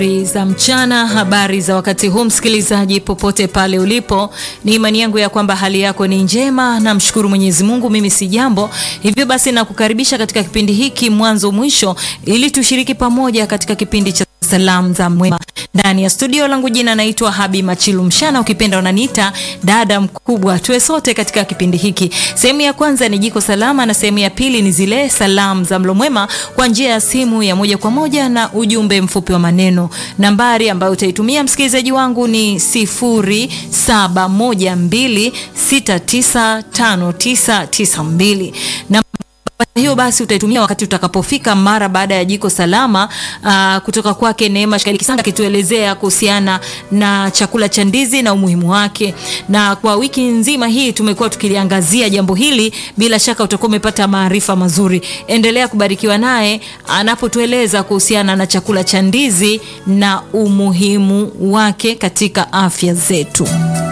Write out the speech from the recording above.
Habari za mchana, habari za wakati huu, msikilizaji popote pale ulipo, ni imani yangu ya kwamba hali yako ni njema. Namshukuru Mwenyezi Mungu, mimi si jambo. Hivyo basi nakukaribisha katika kipindi hiki mwanzo mwisho, ili tushiriki pamoja katika kipindi cha salamu za mwema ndani ya studio langu. Jina naitwa Habi Machilu Mshana, ukipenda unaniita dada mkubwa. Tuwe sote katika kipindi hiki. Sehemu ya kwanza ni jiko salama na sehemu ya pili ni zile salamu za mlo mwema kwa njia ya simu ya moja kwa moja na ujumbe mfupi wa maneno. Nambari ambayo utaitumia msikilizaji wangu ni 0712695992 na hiyo basi utaitumia wakati utakapofika mara baada ya jiko salama aa, kutoka kwake Neema Shikali Kisanga akituelezea kuhusiana na chakula cha ndizi na umuhimu wake. Na kwa wiki nzima hii tumekuwa tukiliangazia jambo hili, bila shaka utakuwa umepata maarifa mazuri. Endelea kubarikiwa naye anapotueleza kuhusiana na chakula cha ndizi na umuhimu wake katika afya zetu.